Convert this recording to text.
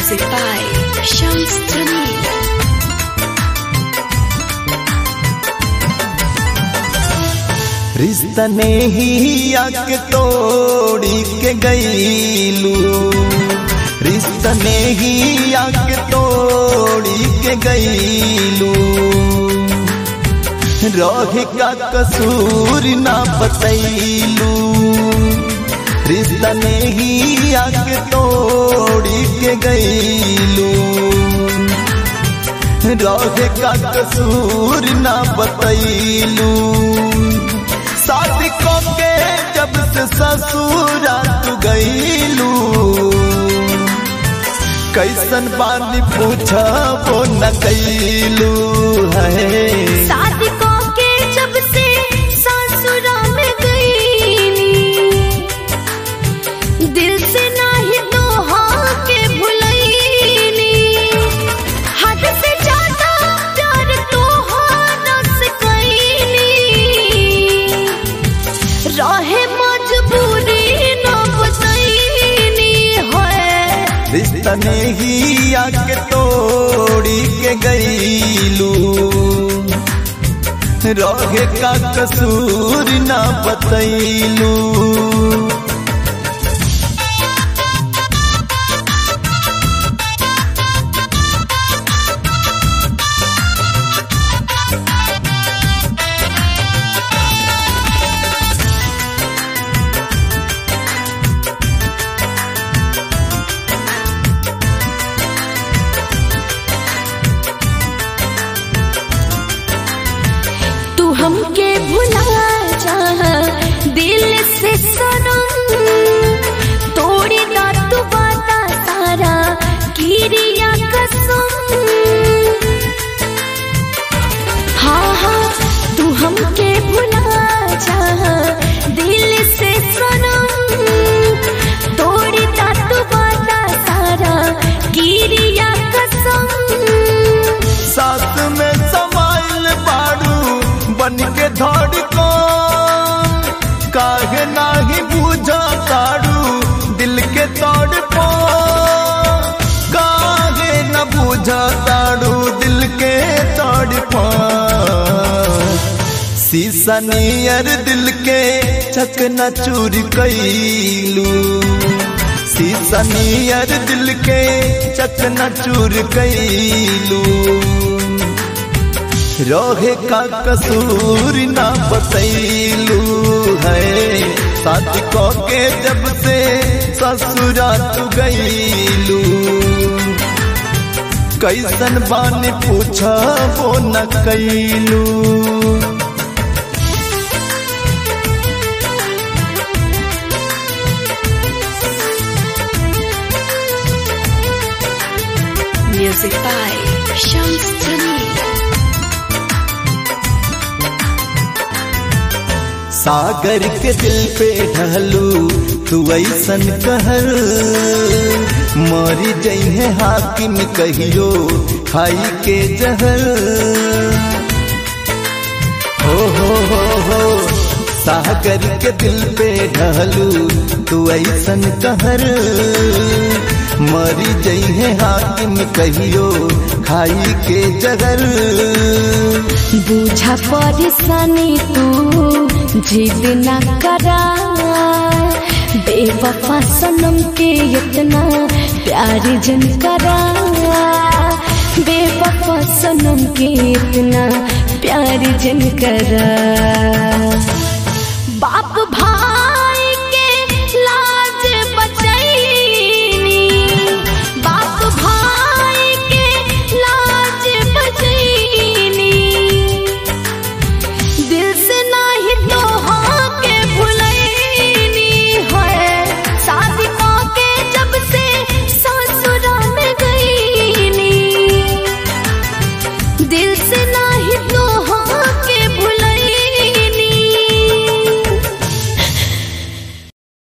Music by Shams Jamil. रिश्ता ने ही आके तोड़ी के गईलू रिश्ता ने ही आके तोड़ी के गईलू रहे का कसूर ना बतैलू रिश्ता ने ही आके तोड़ी के गईलू रहे का कसूर ना बतैलू शादी के जब से ससुरा तू गईलू कैसन बानी पूछा वो न कैलू है शादी को के जब से सासुरा में गईली दिल से नाही दोहा के भुलैली हद से ज्यादा प्यार तोहारा से कैली रहे मजबूरी न बतैली है रिश्ता ने ही आके तोड़ी के गईलू रहे का कसूर ना बतैलू तू हमके भुला जा दिल से सनम तोड़ी ना तू बाता सारा किरिया कसम हाँ हाँ तू हमके भुला जा दिल से सनम तोड़ी ना तू बाता सारा किरिया कसम साथ में समाइल बाड़ू बन के धड़को काहे नाही बुझा ताड़ू दिल के तोड़ पो काहे न बुझा ताड़ू दिल के तोड़ पो शीशा नियर दिल के चकना चूर कैलू शीशा नियर दिल के चकना चूर कैलू रोहे का कसूर ना बतैलू है शादी को के जब से ससुरा तू गईलू कैसन बानी पूछा वो न कैलू Music by Shams Jamil. सागर के दिल पे ढलू तू ऐसन कहर मरी जइहे हाकिम कहियो खाई के जहर हो हो हो हो सागर के दिल पे ढलू तू ऐसन कहर मरी जइहे हाकिम कहियो खाई के जहर बूझा परेशानी तू जिद न करा बेवफा सनम के इतना प्यार जन करा बेवफा सनम के इतना प्यार जन करा